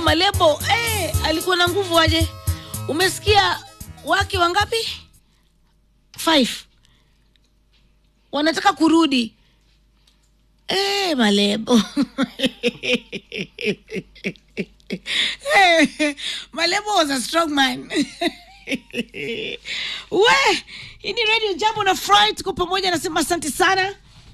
Malebo eh, alikuwa na nguvu aje? Umesikia wake wangapi? Five wanataka kurudi eh, Malebo Malebo was a strong man. We, hii ni Radio Jambo na Fry, tuko pamoja, nasema asante sana.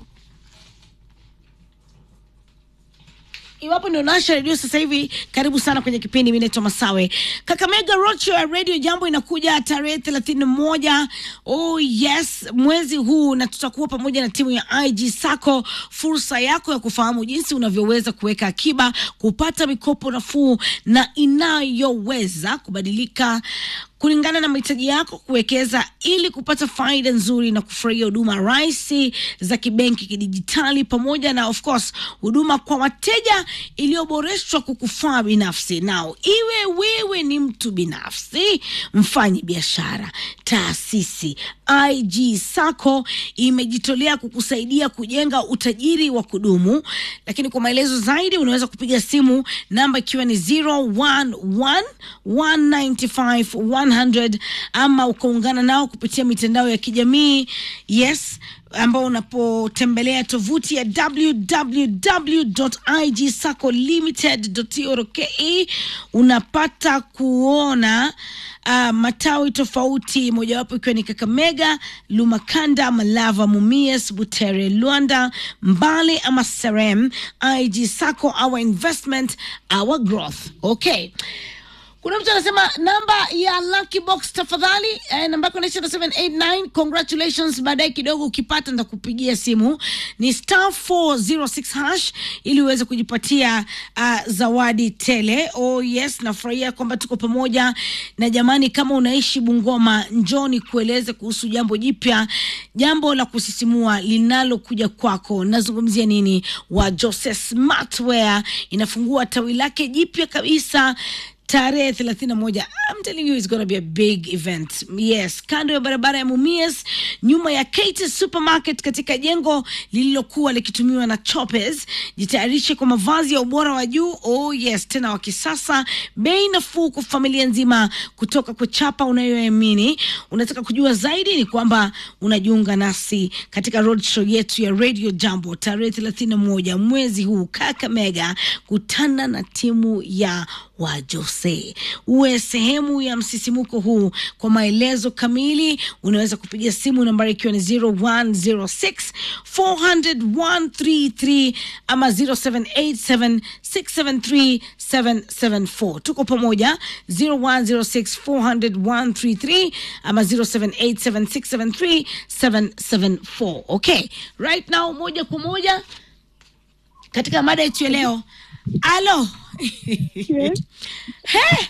Iwapo ndio nasha redio sasa hivi, karibu sana kwenye kipindi. Mimi naitwa Masawe. Kakamega Roadshow ya Radio Jambo inakuja tarehe thelathini na moja oh yes, mwezi huu, na tutakuwa pamoja na timu ya IG Sacco. Fursa yako ya kufahamu jinsi unavyoweza kuweka akiba, kupata mikopo nafuu na inayoweza kubadilika kulingana na mahitaji yako, kuwekeza ili kupata faida nzuri na kufurahia huduma rahisi za kibenki kidijitali, pamoja na of course huduma kwa wateja iliyoboreshwa kukufaa binafsi. Nao iwe wewe ni mtu binafsi, mfanyi biashara, taasisi, IG Sacco imejitolea kukusaidia kujenga utajiri wa kudumu. Lakini kwa maelezo zaidi unaweza kupiga simu namba ikiwa ni 011 195 100 ama ukaungana nao kupitia mitandao ya kijamii yes ambao unapotembelea tovuti ya www.igsacolimited.co.ke unapata kuona uh, matawi tofauti, mojawapo ikiwa ni Kakamega, Lumakanda, Malava, Mumias, Butere, Luanda, Mbale ama Serem. IG Sacco, our investment, our growth. Okay. Kuna mtu anasema namba ya Lucky Box tafadhali, eh, namba yako inaisha na 789. Congratulations, baadaye kidogo ukipata nitakupigia simu. Ni star 406 hash ili uweze kujipatia uh, zawadi tele. Oh yes, nafurahia kwamba tuko pamoja na jamani, kama unaishi Bungoma, njoni kueleze kuhusu jambo jipya, jambo la kusisimua linalokuja kwako. Nazungumzia nini? Wa Jose Smartwear inafungua tawi lake jipya kabisa tarehe thelathini na moja I'm telling you it's gonna be a big event yes kando ya barabara ya mumias nyuma ya Kate supermarket katika jengo lililokuwa likitumiwa na Choppers jitayarishe kwa mavazi ya ubora wa juu oh yes tena wa kisasa bei nafuu kwa familia nzima kutoka kwa chapa unayoamini unataka kujua zaidi ni kwamba unajiunga nasi katika roadshow yetu ya radio jambo tarehe thelathini na moja mwezi huu Kakamega kutana na timu ya wa Jose. Uwe sehemu ya msisimuko huu. Kwa maelezo kamili unaweza kupiga simu nambari ikiwa ni 0106 400 ama 0787 673 774. Tuko pamoja 0106 400 ama 0787 673 774. Okay, right now moja kwa moja katika mada yetu ya leo. Alo. Yes. He!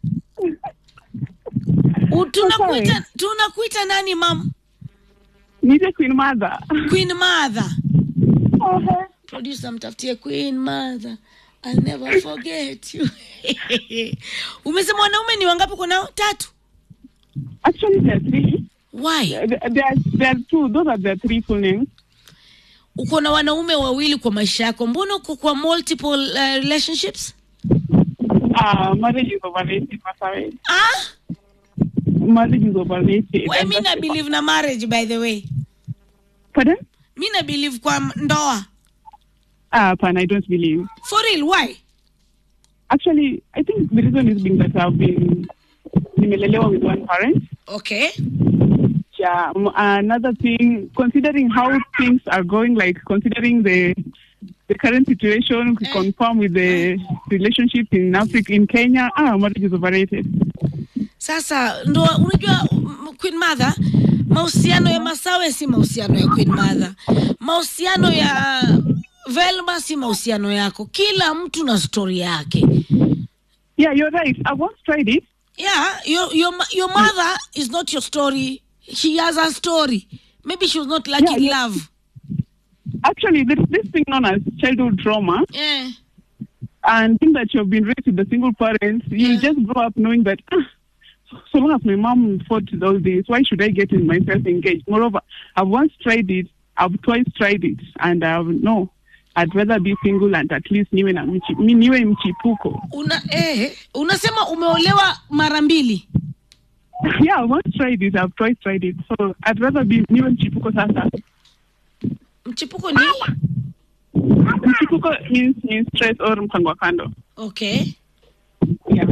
U- Tunakuita tunakuita nani mam? Nije Queen Mother. Queen Mother. Uh-huh. Producer mtafutie Queen Mother. I'll never forget you. Umesema wanaume ni wangapi uko nao? Tatu. Actually, there are three. Why? There, there, are, there are two. Those are the three full names. Uko na wanaume wawili kwa maisha yako. Mbona uko kwa multiple uh, relationships? Uh, marriage is overrated, Masawe. Ah? Marriage is overrated. We, And mi that's na the- believe na marriage by the way. Pardon? Mi na believe kwa ndoa. Uh, Pan, I don't believe. For real, why? Actually, I think the reason is being that I've been nimelelewa with one parent. Okay. Yeah. um, Another thing, considering how things are going, like considering the the current situation, we Eh. confirm with the relationship in Africa, in Kenya, ah, marriage is overrated. Sasa ndo unajua m- Queen Mother, mahusiano ya Masawe si mahusiano ya Queen Mother, mahusiano ya Velma si mahusiano yako. Kila mtu na stori yake. Yeah, you're right. I once tried it. Yeah, your your ma- your mother is not your story. She has a story. Maybe she was not lucky Yeah, in yeah. love. Actually, there's this thing known as childhood trauma, Yeah. and being that you've been raised with a single parent, you Yeah. just grow up knowing that. Ah, so long as my mom fought those days, why should I get myself engaged? Moreover, I've once tried it, I've twice tried it, and I've no, I'd rather be single and at least niwe na mchi, mi niwe mchipuko. Una, eh, unasema umeolewa mara mbili. yeah, I once tried it. I've twice tried it. So I'd rather be niwe mchipuko sasa. Mchipuko ni Mchipuko means means stress or mpango wa kando. okay. Yeah.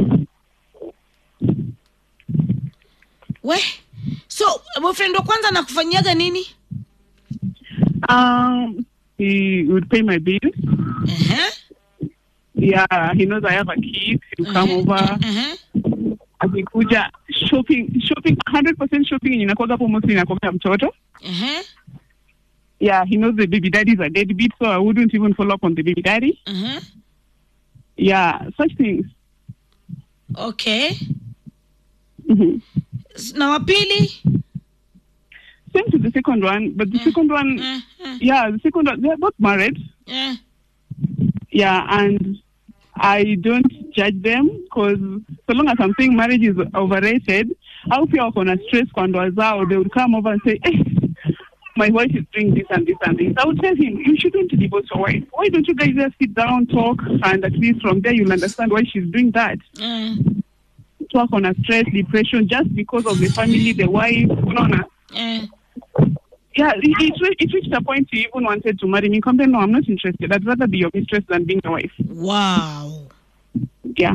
We, so boyfriend wa kwanza anakufanyiaga nini? Um, he would pay my bills. Uh-huh. Yeah, he knows I have a kid. He'll come over. Uh-huh. Akikuja shopping, shopping, 100% shopping yenye inakuwaga hapo mostly inakuwaga mtoto. Uh-huh. Yeah, he knows the baby daddy is a deadbeat, so I wouldn't even follow up on the baby daddy. Uh-huh. Yeah, such things. Okay. hmm Na wa pili? Same to the second one, but the Mm. second one, Uh, uh, yeah, the second one, they're both married. uh. Yeah, and I don't judge them because so long as I'm saying marriage is overrated, au pia wako na stress kwa ndoa zao, they would come over and say, eh, my wife is doing this and this and this. I would tell him, you shouldn't divorce your wife. Why don't you guys just sit down, talk, and at least from there you'll understand why she's doing that. Uh, Talk on a stress, depression, just because of the family, the wife, no, no. uh. Yeah, it, it, re- it reached a point he even wanted to marry me. Come no, I'm not interested. I'd rather be your mistress than being your wife. Wow. Yeah.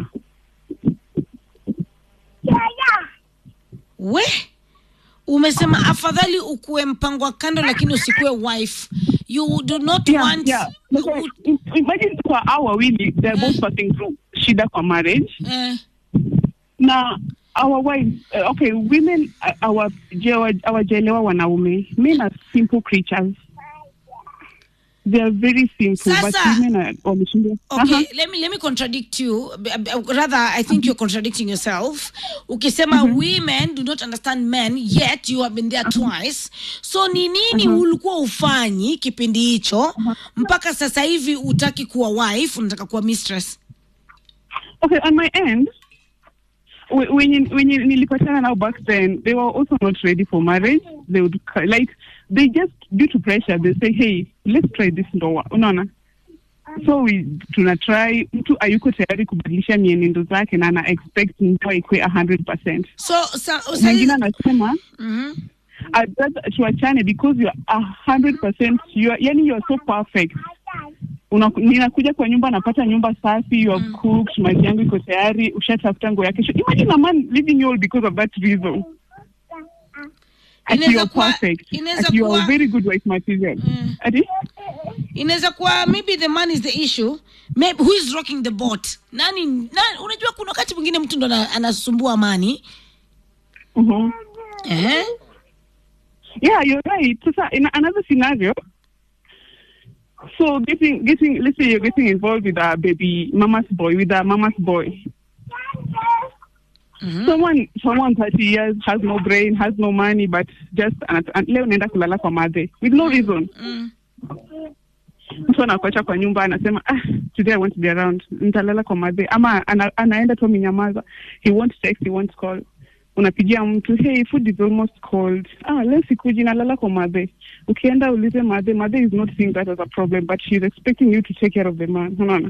We umesema afadhali ukuwe mpango wa kando lakini usikuwe wife. You do not Yeah, want yeah. Because im- imagine kwa hao wawili they're both passing through shida kwa marriage uh, na our wives uh, okay women uh, our hawajaelewa wanaume men are simple creatures they are very simple but Sasa- women are wameshindwa Okay, Aha. let me let me contradict you. B- b- Rather, I think you're contradicting yourself. Ukisema women do not understand men, yet you have been there twice. So ni nini ulikuwa ufanyi kipindi hicho mpaka sasa hivi utaki kuwa wife, unataka kuwa mistress? okay on my end wh- when you, when you, nilipatana now back then they were also not ready for marriage they would c- like they just due to pressure they say hey let's try this ndoa unaona so we tuna try mtu ayuko tayari kubadilisha mienendo zake na ana expect ndoa ikwe 100% So sa, mwingine sa, anasema Mhm. I'd rather tuachane because you're 100% you're, yani you're so perfect Una, ninakuja kwa nyumba napata nyumba safi you have cooked maji yangu iko tayari ushatafuta nguo ya kesho imagine a man leaving you all because of that reason Ati Inaweza you're kuwa- perfect inaweza Ati you're kuwa- a very good wife material Mm. Ati? inaweza kuwa maybe the man is the issue maybe who is rocking the boat nani, nani unajua kuna wakati mwingine mtu ndo ana- anasumbua amani Mhm. eh? Yeah, you're right. Sasa in another scenario, so getting getting let's say you're getting involved with a baby mama's boy, with a mama's boy. Mhm. Someone someone 30 years has no brain, has no money, but just an, an, leo naenda kulala kwa madhe with no reason. Mm. Mtu anakuacha kwa nyumba anasema ah, today I want to be around, nitalala kwa madhe ama ana, anaenda tu amenyamaza. He won't text, he won't call. Unapigia mtu hey, food is almost cold. Ah, leo sikuji nalala kwa madhe. Ukienda ulize madhe, madhe is not seeing that as a problem, but she's expecting you to take care of the man. Unaona?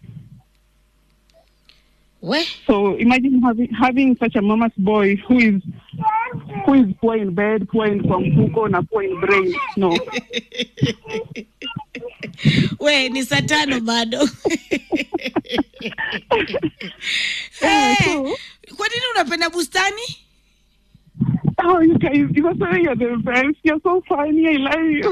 we So imagine having having such a mama's boy who is who is poor in bed, poor in kwa mfuko na poor in brain. No. we ni saa tano bado Yeah, Eh, so, kwa nini unapenda bustani oh, you guys, you are saying you're the best. You're so funny. I love you.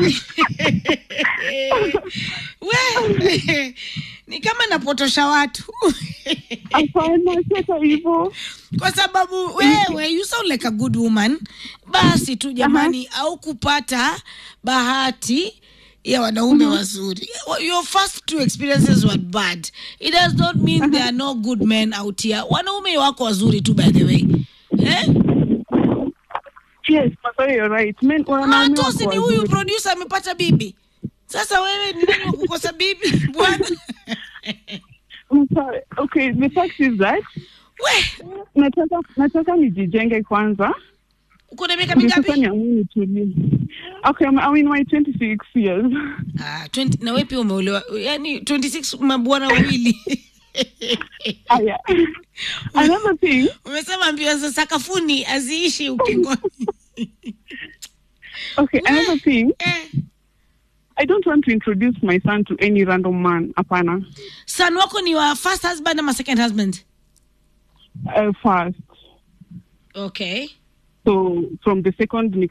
we ni kama napotosha watu Hapana, sasa hivyo. kwa sababu wewe you sound like a good woman basi tu jamani au kupata bahati ya wanaume wazuri your first two experiences were bad it does not mean there are no good men out here wanaume wako wazuri tu by the way eh? Yes, Masai, you're right. Men, wanaume matosi wako ni huyu wazuri. producer amepata bibi sasa wewe ni nani wa kukosa bibi bwana Masai, Okay, the fact is that we nataka nataka nijijenge kwanza uko na miaka Okay, sasa mingapi niamue nitulie. Okay, I'm, I'm in my 26 years. ah, 20, na wewe pia umeolewa yani 26 mabwana wawili Ah, yeah. Another thing, umesema mbio za sakafuni aziishi ukingoni okay, another thing, eh. I don't want to introduce my son to any random man. Apana. son wako ni wa first husband ama second husband Uh, first. okay So from the second